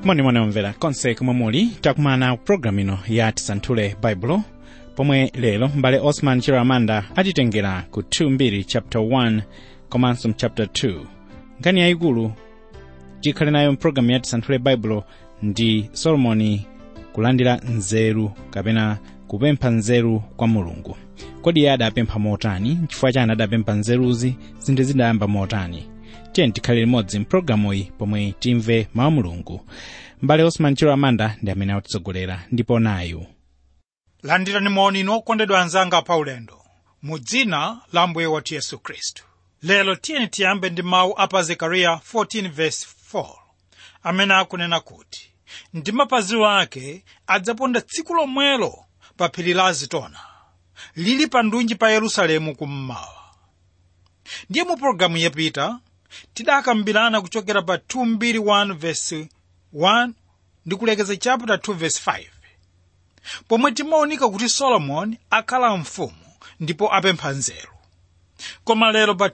monimoni omvera konse komwe muli takumana ku programu ino ya tisanthule baibulo pomwe lero mbale osman chiramanda atitengera ku 2 chapter 1 komanso chapter 2 nkhani yayikulu tikhale nayo mpulogalamu ya tisanthule baibulo ndi solomoni kulandira nzeru kapena kupempha nzeru kwa mulungu kodi iye adapempha motani chifukwa chani adapempha nzeruzi zinthu zidayamba motani tiye tikhale limodzi mpulogalamuyi pomwe timve mawu mulungu mbale osman chiramanda ndi amene akutitsogolera ndipo nayu landirani moni inu okondedwa anzanga paulendo mu dzina la mbuye wathu yesu khristu lero tiyeni tiyambe ndi mawu a pa zekariya 14:4 amene akunena kuti ndi mapazi ake adzaponda tsiku lomwelo pa phiri la azitona lili pa ndunji pa yerusalemu kummawa ndiye mu pologalamu yapita tidakambirana kuchokera pa 2:1 ndi kulekeza chapter 2:5 pomwe timaonika kuti solomoni akhala mfumu ndipo apempha nzeru koma lero pa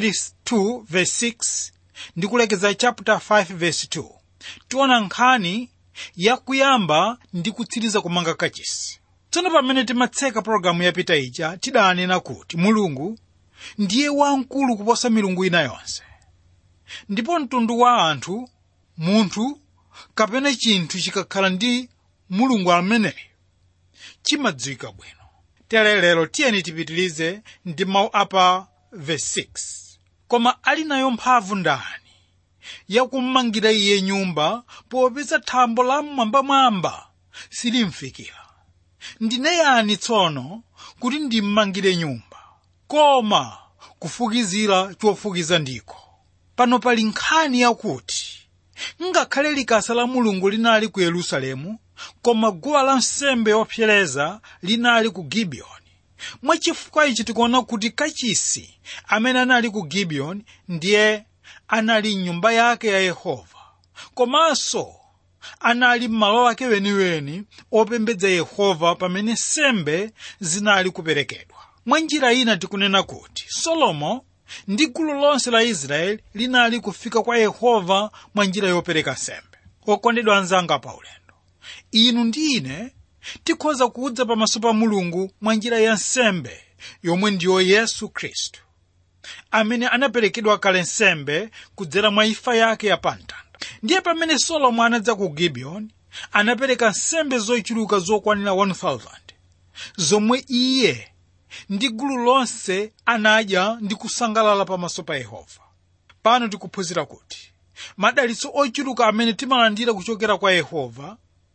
2:2 ndi kulekeza chapter 5:2 tiona nkhani yakuyamba ndi kutsiriza kumanga kachisi tsono pamene timatseka pologalamu yapita ija tidanena kuti mulungu ndiye wamkulu kuposa milungu ina yonse ndipo mtundu wa anthu munthu kapena chinthu chikakhala ndi mulungu ameneyo chimadziwika bwino tere lero tiyeni tipitilize ndi mawu apa verse 6 koma ali nayo mphamvu ndani yakummangira iye nyumba popeza thambo la mmwambamwamba silimfikira ndine yani tsono kuti ndimmangire nyumba koma kufukizira chofukiza ndiko pano pali nkhani yakuti ngakhale likasa la mulungu linali ku yerusalemu koma guwa lansembe yopsereza linali ku gibiyoni mwachifukwa ichi tikuona kuti kachisi amene anali ku gibiyoni ndiye anali mnyumba yake ya yehova komanso anali m'malo ake weniweni opembedza yehova pamene nsembe zinali kuperekedwa mwa njira ina tikunena kuti solomo ndi gulu lonse la israeli linali kufika kwa yehova mwa njira yopereka nsembe okondedwa anzanga paulendo inu ndi ine tikhoza kudza pamaso pa mulungu mwa njira ya nsembe yomwe ndiyo yesu khristu amene anaperekedwa kale nsembe kudzera mwa imfa yake ya pamtanda ndiye pamene solomo anadza ku gibiyoni anapereka nsembe zochuluka zokwanira 1000 zomwe iye ndi gulu lonse anadya ndi kusangalala pamaso pa yehova pano tikuphunzira kuti madalitso ochuluka amene timalandira kuchokera kwa yehova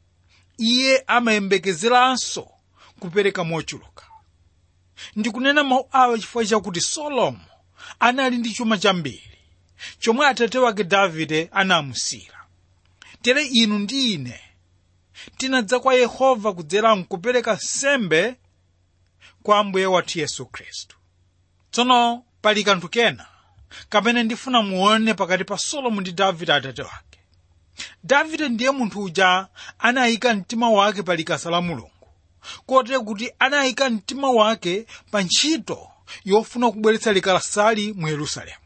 iye amayembekezeranso kupereka mochuluka ndikunena mawu awa chifukwa chakuti solomo anali ndi chuma chambiri chomwe atate wake davide anamusira tere inu ndi ine tinadza kwa yehova kudzera mkupereka nsembe kwa ambuye wathu yesu khristu tsono pali kanthu kena kamene ndifuna muone pakati pa solomo ndi davide atate wake davide ndiye munthu uja anayika mtima wake pa likasa la mulungu kotero kuti anayika mtima wake pa ntchito yofuna kubweretsa likasali mu yerusalemu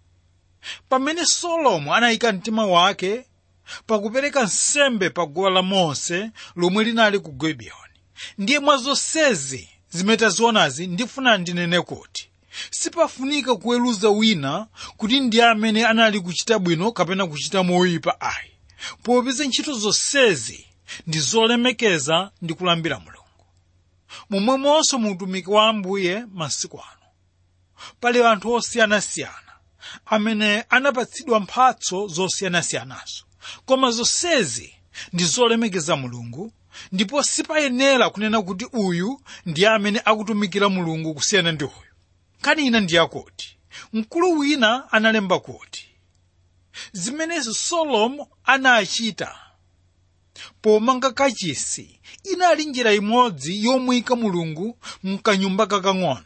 pamene solomo anayika mtima wake pakupereka nsembe pa guwa la mose lomwe linali ku gibiyoni ndiye mwa zonsezi zimene tazionazi ndifuna ndinene kuti sipafunika kuweruza wina kuti ndiye amene anali kuchita bwino kapena kuchita moyipa ayi popeza ntchito zonsezi ndi zolemekeza ndi kulambira mulungu momwemonso mu utumiki wa ambuye masiku ano pali anthu osiyanasiyana amene anapatsidwa mphatso zosiyanasiyanazo koma zonsezi ndi zolemekeza mulungu ndipo sipayenera kunena kuti uyu ndiye amene akutumikira mulungu kusiyana ndi uyu nkhani ina ndiyakuti mkulu wina analemba kuti zimene solomo anachita pomanga kachisi inali njira imodzi yomuyika mulungu mkanyumba kakang'ono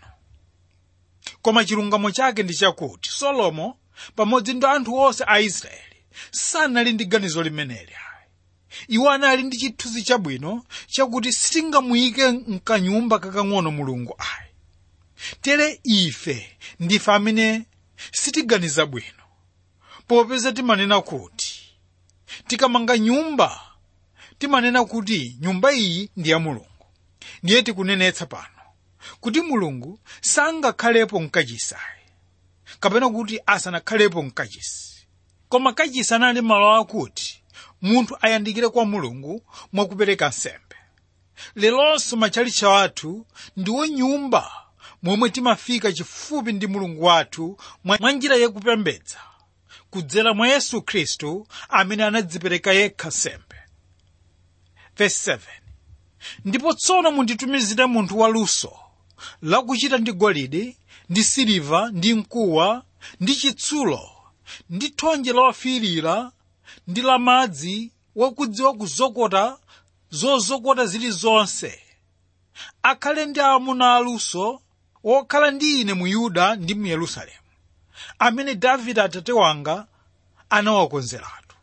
koma chilungamo chake ndi chakuti solomo pamodzi ndi anthu onse a israeli sanali ndi ganizo limeneli iwo anali ndi chithunzi chabwino chakuti sitingamuyike mkanyumba kakang'ono mulungu ayi tere ife ndife amene sitiganiza bwino popeza timanena kuti tikamanga nyumba timanena kuti nyumba iyi ndi ya mulungu ndiye tikunenetsa pano kuti mulungu sangakhalepo mkachisayi kapena kuti asanakhalepo mkachisi koma kachisi anali malo akuti munthu ayandikire kwa mulungu mwakupereka nsembe lelonso machalichi athu ndiwo nyumba momwe timafika chifupi ndi mulungu wathu mwa njira yakupembedza kudzera mwa yesu khristu amene anadzipereka yekha nsembe verse 7 ndipo tsono munditumizire munthu waluso lakuchita ndi golide ndi siliva ndi mkuwa ndi chitsulo ndi thonje lofiirira ndi lamadzi wakudziwa kuzokota zozokota zilizonse akhale ndi amuna aluso wokhala ndi ine mu yuda ndi mu yerusalemu amene davide atate wanga anawakonzeratu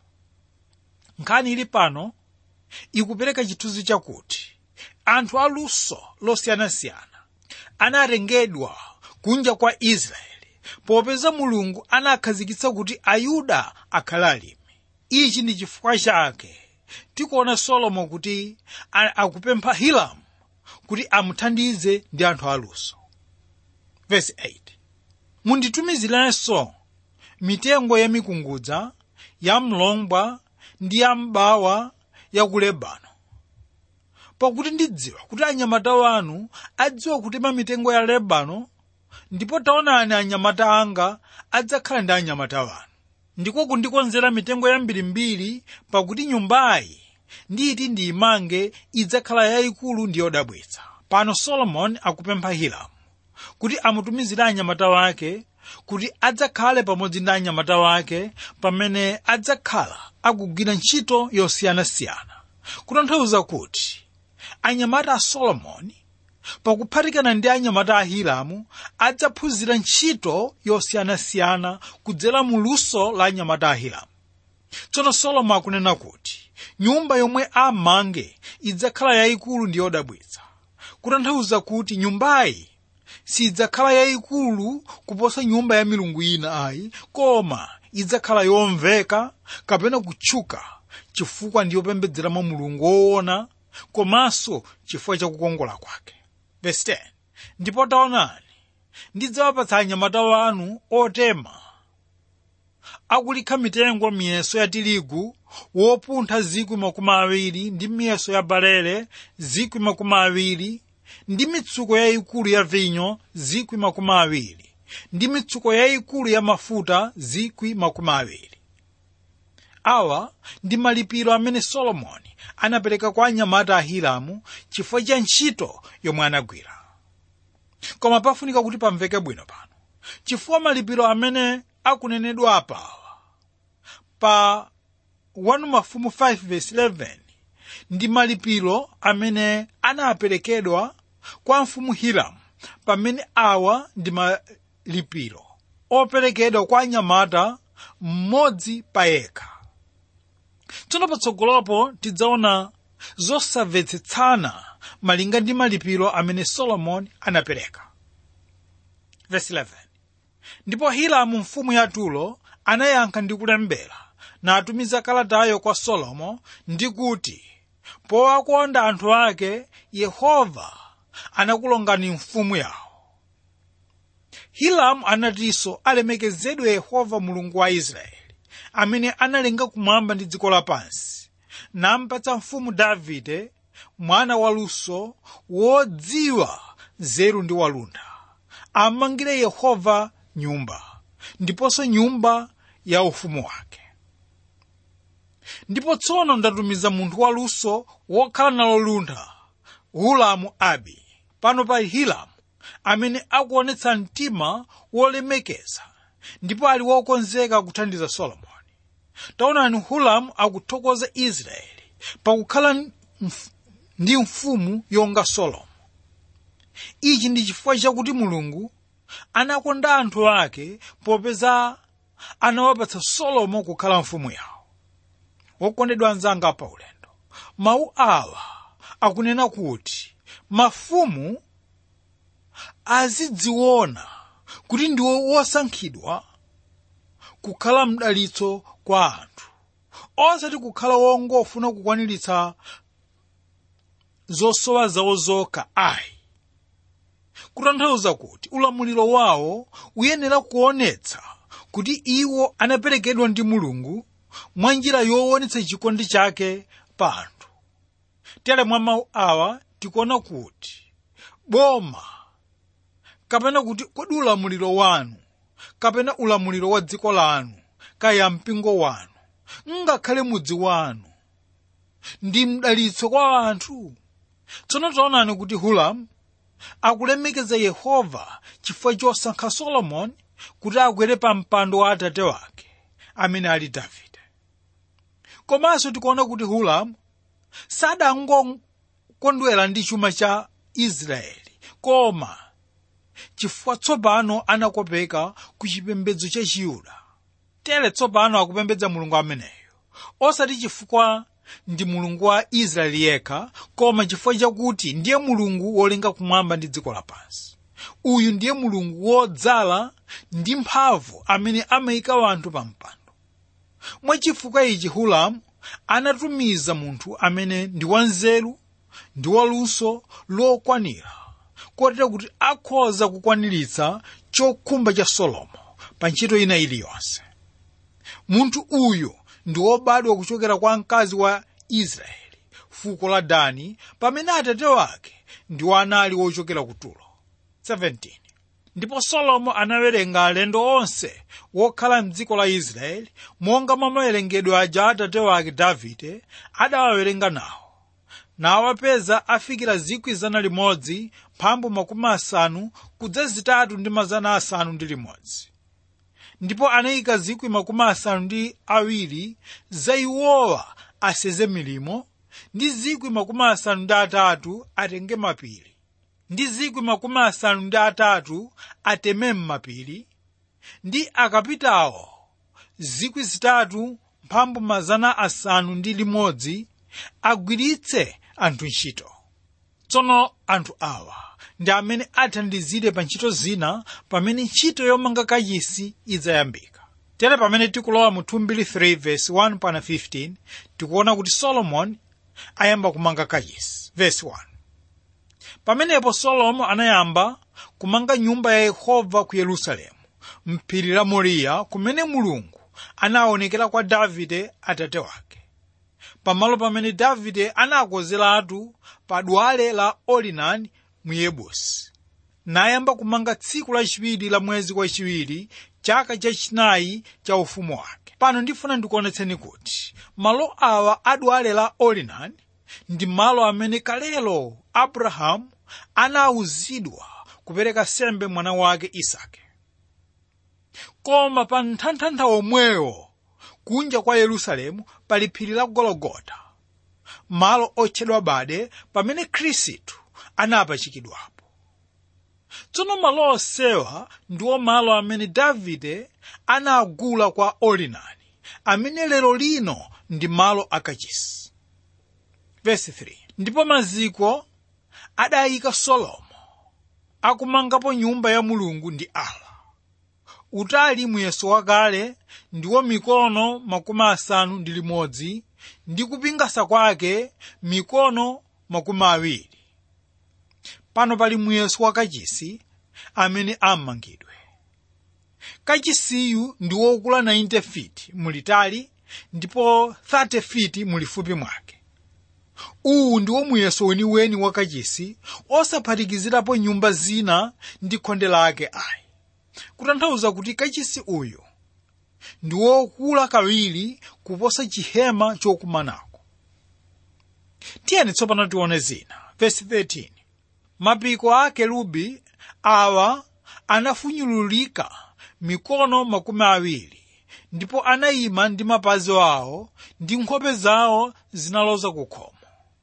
nkhani ili pano ikupereka chithunzi chakuti anthu aluso losiyanasiyana anatengedwa kunja kwa israeli popeza mulungu anakhazikitsa kuti ayuda akhale alimi ichi ndi chifukwa chake tikuona solomo kuti akupempha hiramu kuti amuthandize ndi anthu aluso verse 8 munditumizirenso mitengo ya mikungudza ya mlongwa ndi ya mbawa ya ku lebano pakuti ndidziwa kuti anyamata wanu adziwa kutema mitengo ya lebano ndipo taonani anyamata anga adzakhala ndi anyamata wanu ndiko kundikonzera mitengo yambirimbiri pakuti nyumbayi nditi ndiyimange idzakhala yayikulu ndi yodabwitsa pano solomoni akupempha hiramu kuti amutumizire anyamata wake kuti adzakhale pamodzi ndi anyamata wake pamene adzakhala akugwira ntchito yosiyanasiyana kutanthauza kuti anyamata a solomoni pakuphatikana ndi anyamata a hiramu adzaphunzira ntchito yosiyanasiyana kudzera mu luso la anyamata a hiramu tsono solomo akunena kuti nyumba yomwe amange idzakhala yayikulu ndi yodabwitsa kutanthauza kuti nyumbayi sidzakhala yayikulu kuposa nyumba ya milungu ina ayi koma idzakhala yomveka kapena kutchuka chifukwa ndi yopembedzeramo mulungu woona komanso chifukwa chakukongola kwake verse 10 ndipo taonani ndidzawapatsa anyamata wanu otema akulikha mitengo miyeso ya tirigu wopuntha zikwi makumi awiri ndi miyeso ya balele zikwi makumi awiri ndi mitsuko yayikulu ya vinyo zikwi makumi awiri ndi mitsuko yayikulu ya mafuta zikwi makumi awiri awa ndi malipiro amene solomoni anapereka kwa anyamata a hiramu chifukwa cha ntchito yomwe anagwira koma pafunika kuti pamveke bwino pano chifukwa malipiro amene akunenedwa apawa pa 1 mafumu 5 verse 11 ndi malipiro amene anaperekedwa kwa mfumu hiramu pamene awa ndi malipiro operekedwa kwa anyamata mmodzi pa yekha tsono patsogolopo tidzaona zosamvetsetsana malinga ndi malipiro amene solomoni anapereka verse 11 ndipo hiramu mfumu ya turo anayankha ndi kulembera natumiza kalatayo kwa solomo ndi kuti powakonda anthu ake yehova anakulongani mfumu yawo hiramu anatinso alemekezedwe yehova mulungu wa israeli amene analenga kumwamba ndi dziko lapansi nampatsa mfumu davide mwana waluso wodziwa nzeru ndi walunda amangire yehova nyumba ndiponso nyumba ya ufumu wake ndipo tsono ndatumiza munthu waluso wokhala nalo luntha hulamu abi pano pa hiramu amene akuonetsa mtima wolemekeza ndipo ali wokonzeka kuthandiza solomoni taonani hulamu akuthokoza israeli pakukhala mf- ndi mfumu yonga solomo ichi ndi chifukwa chakuti mulungu anakonda anthu ake popeza anawapatsa solomo kukhala mfumu yawo wokondedwa anzanga pa ulendo mawu awa akunena kuti mafumu azidziona kuti ndiwo wosankhidwa kukhala mdalitso kwa anthu osati kukhala wongofuna kukwaniritsa zosowa zawo zokha ayi kutanthauza kuti ulamuliro wawo uyenera kuonetsa kuti iwo anaperekedwa ndi mulungu mwa njira yoonetsa chikondi chake pa anthu tere mwa mawu awa tikuona kuti boma kapena kuti kodi ulamuliro wanu kapena ulamuliro wa dziko lanu kaya mpingo wanu ngakhale mudzi wanu ndi mdalitso kwa anthu tsono taonani kuti hulamu akulemekeza yehova chifukwa chosankha solomoni kuti akwere pa mpando wa atate wake amene ali davide komanso tikuona kuti hulamu sadangokondwera ndi chuma cha israeli koma chifukwa tsopano anakopeka ku chipembedzo cha chiyuda tere tsopano akupembedza mulungu ameneyo osati chifukwa ndi mulungu wa israeli yekha koma chifukwa chakuti ndiye mulungu wolenga kumwamba ndi dziko lapansi uyu ndiye mulungu wodzala ndi mphamvu amene amayika wanthu pa mpando mwachifukwa ichi hulamu anatumiza munthu amene ndi wanzeru ndi waluso lokwanira kotero kuti akhoza kukwaniritsa chokhumba cha solomo pa ntchito ina iliyonse munthu uyu ndi wobadwa kuchokera kwa mkazi wa israeli fuko la dani pamene atate wake ndiwo anali wochokera ku tulo 17 ndipo solomo anawerenga alendo onse wokhala mdziko la israeli monga mwa mawerengedwe aja atate wake davide adawawerenga nawo nawapeza afikira zikwi zana limodzi mphambu makumi asanu kudza zitatu ndi mazana asanu ndi limodzi ndipo anayika zikwi makumi asanu ndi awiri za iwowa aseze milimo ndi zikwi makumi asanu ndi atatu atenge mapiri ndi zikwi makumi asanu ndi atatu ateme m'mapiri ndi akapitawo zikwi zitatu mphambu mazana asanu ndi limodzi agwiritse anthu ntchito tsono anthu awa ndi amene athandizire pa ntchito zina pamene ntchito yomanga kachisi idzayambika tere pamene tikulowa mu 2 verse 1 pana 15 tikuona kuti solomoni ayamba kumanga kachisi verse 1 pamenepo solomo anayamba kumanga nyumba ya yehova ku yerusalemu mphiri la moriya kumene mulungu anaonekera kwa davide atate wake pamalo pamene davide anakozeratu pa dwale la orinani mu yebusi nayamba kumanga tsiku lachiwiri la mwezi wachiwiri chaka chachinayi cha ufumu wake pano ndifuna ndikuonetseni kuti malo awa adwale la orinani ndi malo amene kalelo abrahamu anawuzidwa kupereka sembe mwana wake isake koma pa nthanthantha omwewo kunja kwa yerusalemu pali phiri la gologota malo otchedwa bade pamene khristu anapachikidwapo tsono malo onsewa ndiwo malo amene davide anagula kwa orinani amene lero lino ndi malo akachisi verse 3 ndipo maziko adayika solomo akumangapo nyumba ya mulungu ndi ala utali muyeso wakale ndiwo mikono makumi asanu ndi limodzi ndi kupingasa kwake mikono makumi awiri pano pali muyeso wa kachisi amene ammangidwe kachisiyu ndi wokula 90 feet mulitali ndipo 30 feet mulifupi mwake uwu ndiwo muyeso weniweni wa kachisi osaphatikizirapo nyumba zina ndi khonde lake ayi kutanthauza kuti kachisi uyu ndi wokula kawiri kuposa chihema chokumanako tiyeni tsopano tione zina verse 13 mapiko a kerubi awa anafunyululika mikono makumi awiri ndipo anayima ndi mapazi awo ndi nkhope zawo zinaloza ku khomo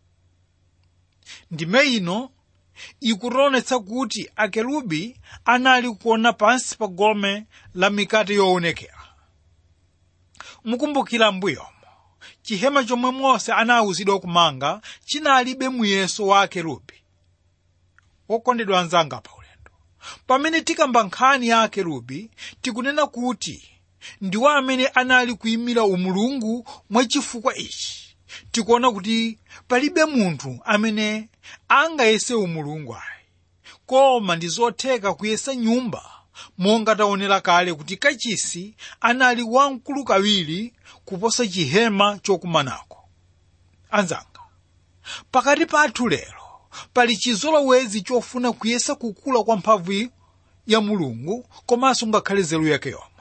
ndime ino ikutionetsa kuti akerubi anali kuona pansi pa gome la mikate yoonekera mukumbukira mbuyomo chihema chomwe mose anawuzidwa kumanga chinalibe muyeso wa akerubi wokondedwa anzanga pa ulendo pamene tikamba nkhani ya akerubi tikunena kuti ndiwo amene anali kuyimira umulungu mwachifukwa ichi tikuona kuti palibe munthu amene angayese umulungu ayi koma ndi zotheka kuyesa nyumba monga taonera kale kuti kachisi anali wamkulu kawiri kuposa chihema chokumanako anzanga pakati pathu lero pali chizolowezi chofuna kuyesa kukula kwa mphamvu ya mulungu komanso ngakhale nzeru yake yomwe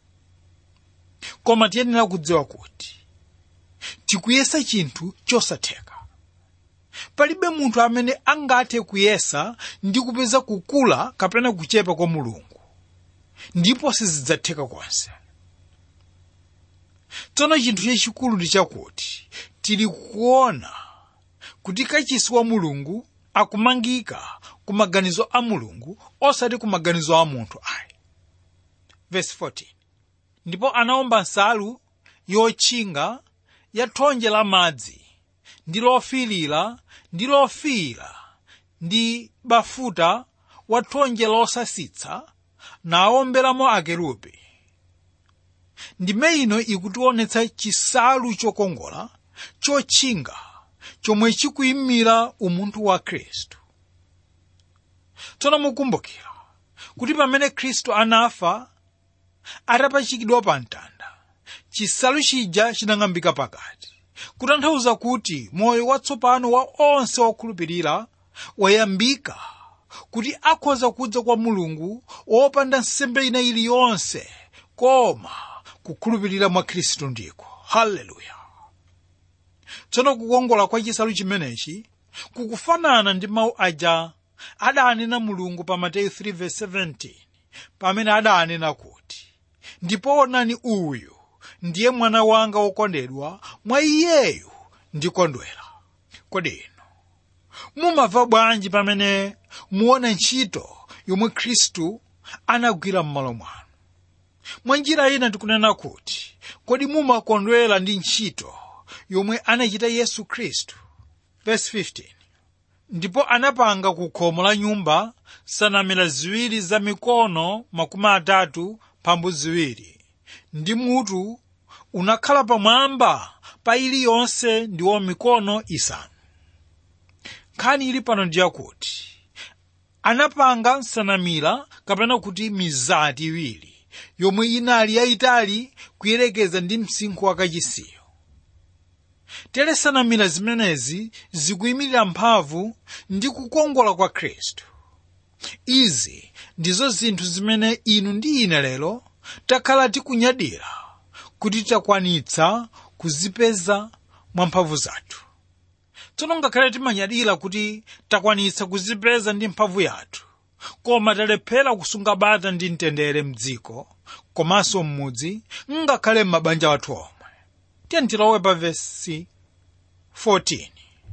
koma tiyenera kudziwa kuti tikuyesa chinthu chosatheka palibe munthu amene angathe kuyesa ndi kupeza kukula kapena kuchepa kwa mulungu ndipo sizidzatheka konse tsono chinthu chachikulu ndi chakuti tili kuona kuti kachisi wa mulungu akumangika ku maganizo a mulungu osati ku maganizo a munthu ayi verse 14 ndipo anawomba nsalu yotchinga ya thonje la madzi ndi lofiirira ndi lofiira ndi bafuta wa thonje losasitsa nawomberamo akerubi ndime ino ikutionetsa chisalu chokongola chotchinga chomwe chikuyimira umunthu wa khristu tsono mukumbukira kuti pamene khristu anafa atapachikidwa pa mtanda chisalu chija chinang'ambika pakati kutanthauza kuti moyo watsopano wa onse okhulupirira wayambika kuti akhoza kudza kwa mulungu wopanda nsembe ina iliyonse koma kukhulupirira mwa khristu ndiko haleluya tsono kukongola kwa chisalu chimenechi kukufanana ndi mawu aja adanena mulungu pa mateyu 3:17 pamene adanena kuti ndipo onani uyu ndiye mwana wanga wokondedwa mwa iyeyu ndikondwera kodi inu mumamva bwanji pamene muona ntchito yomwe khristu anagwira m'malo mwanu mwa njira ina tikunena kuti kodi mumakondwera ndi ntchito yomwe anachita yesu khristu verse 15 ndipo anapanga ku khomo la nyumba sanamira ziwiri za mikono makumi atatu mphambu ziwiri ndi mutu unakhala pamwamba pa iliyonse ndiwo mikono isanu nkhani ili pano ndi yakuti anapanga nsanamira kapena kuti mizati iwiri yomwe inali yayitali kuyerekeza ndi msinkhu wa kachisiyo tere nsanamira zimenezi zikuyimirira mphamvu ndi kukongola kwa khristu izi ndizo zinthu zimene inu ndi ine lero takhala tikunyadira kuti takwanitsa kuzipeza mwa mphamvu zathu tsono ngakhale timanyadira kuti takwanitsa kuzipeza ndi mphamvu yathu koma talephera kusunga bata ndi mtendere mdziko komanso m'mudzi ngakhale m'mabanja athu omwe tiye tilowe pa vesi 14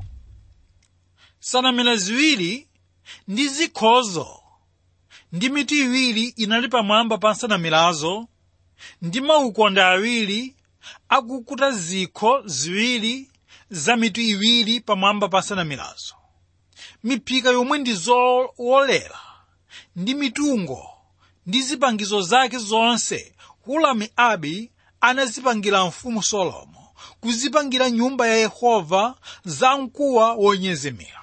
nsanamira ziwiri ndi zikhozo ndi mitu iwiri inali pamwamba pa nsanamirazo ndi maukonde awiri akukuta zikho ziwiri za mitu iwiri pamwamba pa nsanamirazo miphika yomwe ndi zowolera ndi mitungo ndi zipangizo zake zonse hulamu abi anazipangira mfumu solomo kuzipangira nyumba ya yehova za mkuwa wonyezimira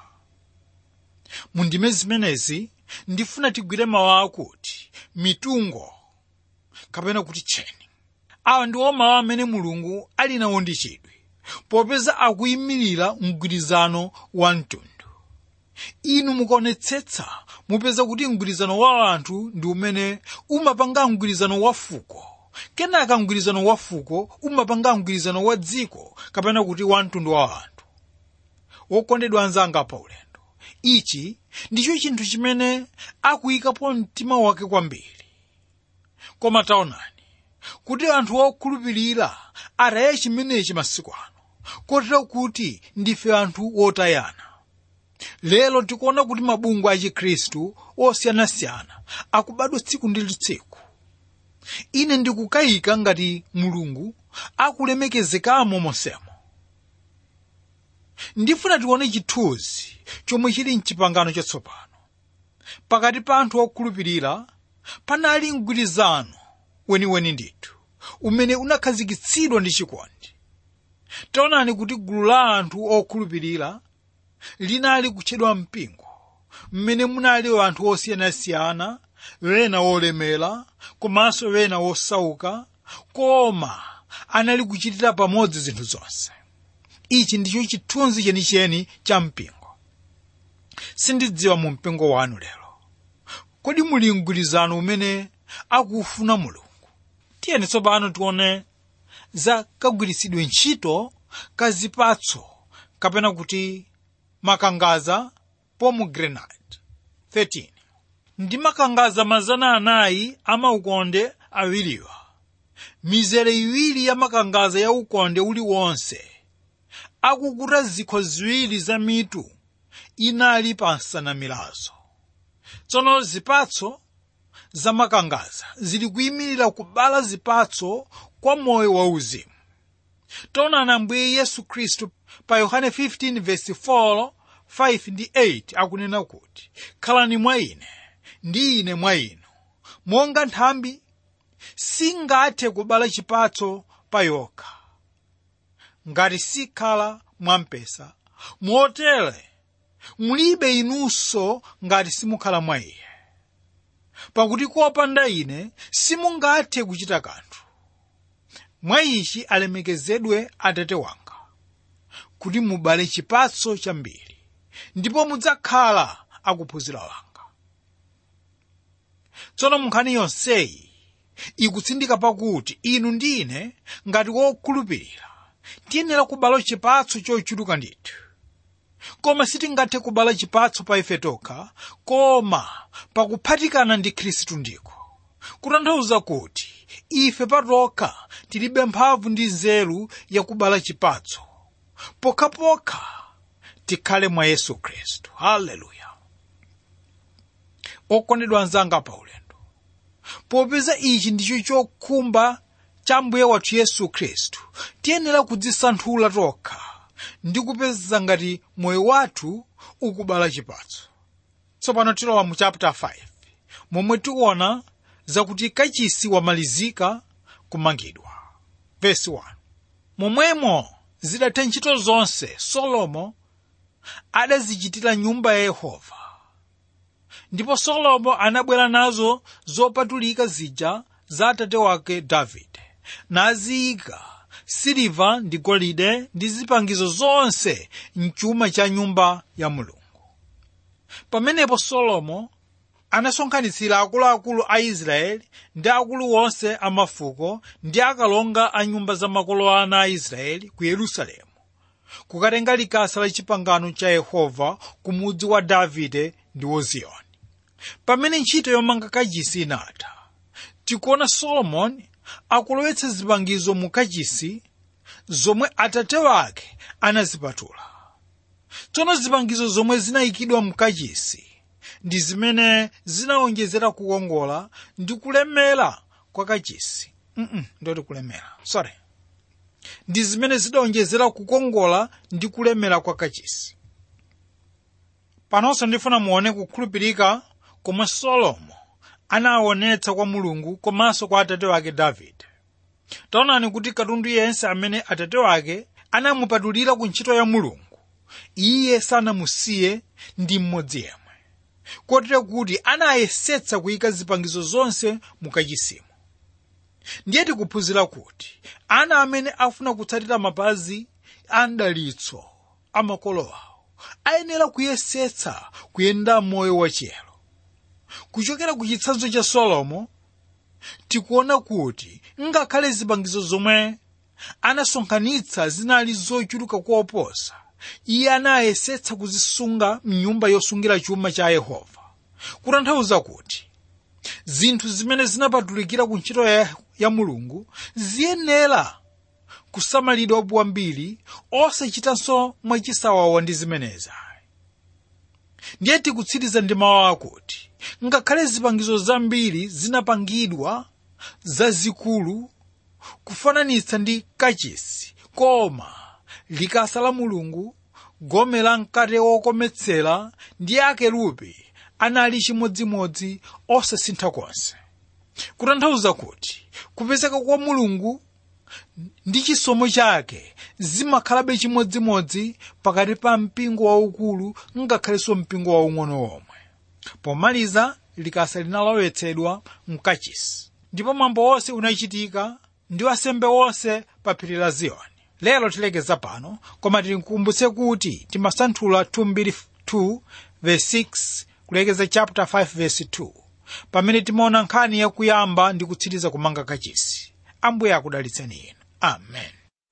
mu ndime zimenezi ndifuna tigwire mawu akuti mitungo kapena kuti tcheni awa ndiwo mawu amene mulungu ali nawo ndi chidwi popeza akuyimirira mgwirizano wa mtundu inu mukaonetsetsa mupeza kuti mgwirizano wa anthu ndi umene umapanga mgwirizano wa fuko kenaka mgwirizano wa fuko umapanga mgwirizano wa dziko kapena kuti wa mtundu wa anthu wokondedwa anzanga pa ulendo ichi ndicho chinthu chimene akuyikapo mtima wake kwambiri koma taonani kuti anthu okhulupirira ataye chimenechi masiku ano kotero kuti ndife anthu wotayana lero tikuona kuti mabungwe a chikhristu osiyanasiyana akubadwa tsiku ndi tsiku ine ndikukayika ngati mulungu akulemekezekamo monsemo ndifuna tione chithunzi chomwe chili mchipangano chatsopano pakati pa anthu okhulupirira panali mgwirizano weniweni ndithu umene unakhazikitsidwa ndi chikondi taonani kuti gulu la anthu okhulupirira linali kutchedwa mpingo mmene munali anthu osiyanasiyana wena wolemera komanso wena wosauka koma anali kuchitira pamodzi zinthu zonse ichi ndicho chithunzi chenicheni cha mpingo sindidziwa mu mpingo wanu lero kodi muli mgwirizano umene akufuna mulungu tiyeni tsopano tione za kagwiritsidwe ntchito ka zipatso kapena kuti makangaza pomegranate 13 ndi makangaza mazana anayi amaukonde awiriwa mizere iwiri ya makangaza ya ukonde uliwonse akukuta zikho ziwiri za mitu inali pa nsanamirazo tsono zipatso za makangaza zili kuyimirira kubala zipatso kwa moyo wauzimu taonani ambuye yesu khristu pa yohane 15 verse 4 5 ndi 8 akunena kuti khalani mwa ine ndi ine mwa inu monga nthambi singathe kubala chipatso pa yokha ngati sikhala mwampesa motere mulibe inunso ngati simukhala mwa iye pakuti kopanda ine simungathe kuchita kanthu mwa ichi alemekezedwe atate wanga kuti mubale chipatso chambiri ndipo mudzakhala akuphunzira wanga tsono munkhani yonseyi ikutsindika pakuti inu ndi ine ngati wokhulupirira tiyenera kubala chipatso chochuluka ndithu koma sitingathe kubala chipatso pa ife tokha koma pakuphatikana ndi khristu ndiko kutanthauza kuti ife patokha tilibe mphamvu ndi nzeru yakubala chipatso pokhapokha tikhale mwa yesu khristu haleluya okondedwa anzanga pa ulendo popeza ichi ndicho chokhumba cha mbuye wathu yesu khristu tiyenera kudzisanthula tokha ndi kupeza ngati moyo wathu ukubala chipatso tsopano tilowa mu chapter 5 momwe tiona zakuti kachisi wamalizika kumangidwa verse 1 momwemo zidatha ntchito zonse solomo adazichitira nyumba ya yehova ndipo solomo anabwera nazo zopatulika zija za atate wake davide naziyika siliva ndi golide ndi zipangizo zonse mchuma cha nyumba ya mulungu pamenepo solomo anasonkhanitsira akuluakulu a israeli ndi akulu onse a mafuko ndi akalonga a nyumba za makolo ana a israeli ku yerusalemu kukatenga likasa la chipangano cha yehova ku mudzi wa davide ndi woziyoni pamene ntchito yomanga kachisi inatha tikuona solomoni akulowetsa zipangizo mu kachisi zomwe atate wake anazipatula tsono zipangizo zomwe zinayikidwa mu kachisi ndi zimene zinawonjezera kukongola ndi kulemera kwa kachisi mm ndoti kulemera sorry ndi zimene zidawonjezera kukongola ndi kulemera kwa kachisi panonso ndifuna muone kukhulupirika komwe solomo anaonetsa kwa mulungu komanso kwa atate wake davide taonani kuti katundu yense amene atate wake anamupatulira ku ntchito ya mulungu iye sanamusiye ndi mmodzi yemwe kotero kuti anayesetsa kuyika zipangizo zonse mukachisimo ndiye tikuphunzira kuti ana amene afuna kutsatira mapazi a mdalitso a makolo awo ayenera kuyesetsa kuyenda moyo wachiyero kuchokera ku chitsanzo cha solomo tikuona kuti ngakhale zipangizo zomwe anasonkhanitsa zinali zochuluka kuoposa iye anayesetsa kuzisunga mnyumba yosungira chuma cha yehova kutanthauza kuti zinthu zimene zinapatulikira ku ntchito ya, ya mulungu ziyenera kusamalidwa kwambiri osachitanso mwachisawawa ndi zimenezi ndiye tikutsiriza ndi mawu akuti ngakhale zipangizo zambiri zinapangidwa zazikulu kufananitsa ndi kachisi koma likasa la mulungu gome la mkate wokometsera ndi akerubi anali chimodzimodzi osasintha konse kutanthauza kuti kupezeka kwa mulungu ndi chisomo chake zimakhalabe chimodzimodzi pakati pa mpingo waukulu ngakhalenso mpingo waung'ono womwe pomaliza likasa linalowetsedwa mkachisi ndipo mwambo wonse unachitika ndi wasembe wonse pa phiri la ziyoni lero tilekeza pano koma tikukumbutse kuti timasanthula 2 verse 6 kulekeza chapter 5 verse 2 pamene timaona nkhani yakuyamba ndi kutsiriza kumanga kachisi ambuye akudalitseni inu amen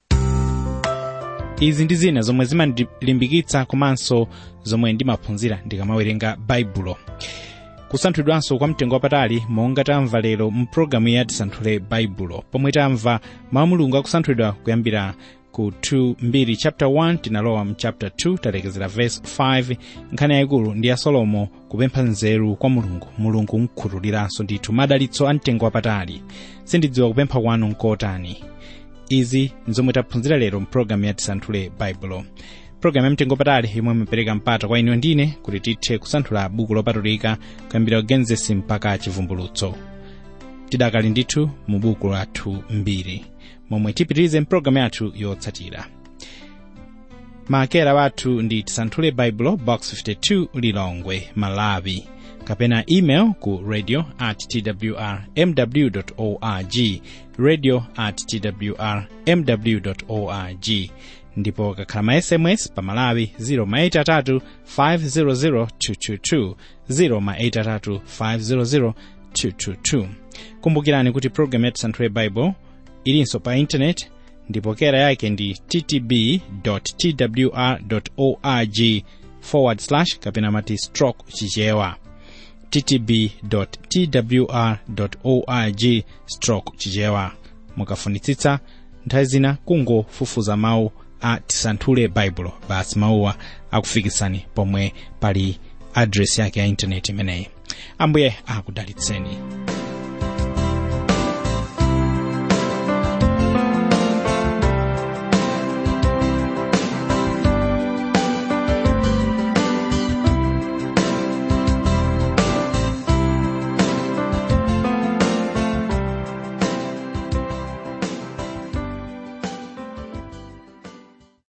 izi ndi zina zomwe zimandilimbikitsa komanso zomwe ndimaphunzira ndikamawerenga baibulo kusanthulidwanso kwa mtengo wapatali monga tamva lero mpulogalamu ya tisanthule baibulo pomwe tamva mawu mulungu akusanthulidwa kuyambira ku 2 chapter 1 tinalowa mu chapter 2 talekezera verse 5 nkhani yayikulu ndi ya solomo kupempha nzeru kwa mulungu mulungu mkhutuliranso ndithu madalitso a mtengo wapatali sindidziwa kupempha kwanu nkotani izi nzomwe taphunzira lero mpulogalamu ya tisanthule baibulo pulogalamu ya mtengo wapatali imwe imapereka mpata kwa inu ndine kuti tithe kusanthula buku lopatulika kuyambira genesis mpaka chivumbulutso tidakali ndithu mu buku lathu mbiri momwe tipitirize mpulogalamu yathu yotsatira maakera wathu ndi tisanthule baibulo box 52 lilongwe malawi kapena email ku radio at twr mw org radio at twr mw org ndipo kakhala ma sms pa malawi 0 500 222 0 500 222 kumbukirani kuti program ya tisanthule bible ilinso pa intaneti ndipo kera yake ndi ttb twr org forward slash kapena mati stroke chichewa ttb twr org stroke chichewa mukafunitsitsa nthawi zina kungofufuza mawu a tisanthule baibulo basi mawuwa akufikitsani pomwe pali adresi yake ya intaneti imeneyi ambuye akudalitseni